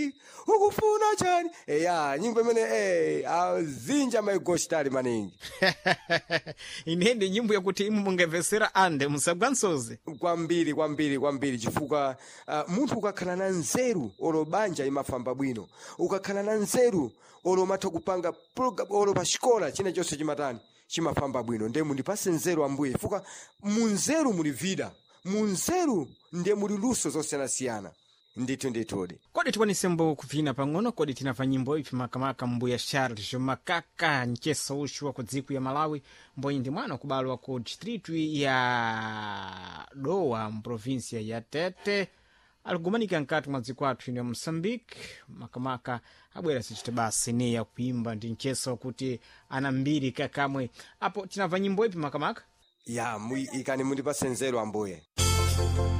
ukufuna chani eya nyimbo imene eh, azinja maigoshtali maningi ine ndi nyimbo yakuti imu mungamvetsera ande musagwa nsozi kwambiri kwambiri kwambiri chifukwa uh, munthu ukakhala na nzeru olo banja imafamba bwino ukakhala na nzeru olo umatha kupanga program olo pa xikola china chonse chimatani chimafamba bwino ndiye mundipase nzeru ambuye chifukwa mu nzeru muli vida mu nzeru ndiye muli luso zosiyanasiyana ndithu ndithudi kodi tikwanisembo kupfina pang'ono kodi tinamva nyimbo iphi makamaka mbuya charles makaka mcheso uxu wa ku dziko ya malawi mbonyi ndi mwana kubalwa ku distritu ya dowa mprovinsia ya tete alikugumanika nkati mwa dziko athu ino ya moçambique makamaka abwera sichita basi neya kuimba ndi mcheso kuti ana mbiri kakamwe apo tinamva nyimbo ipi makamaka ya mu- ikani mundipase nzeru ambuye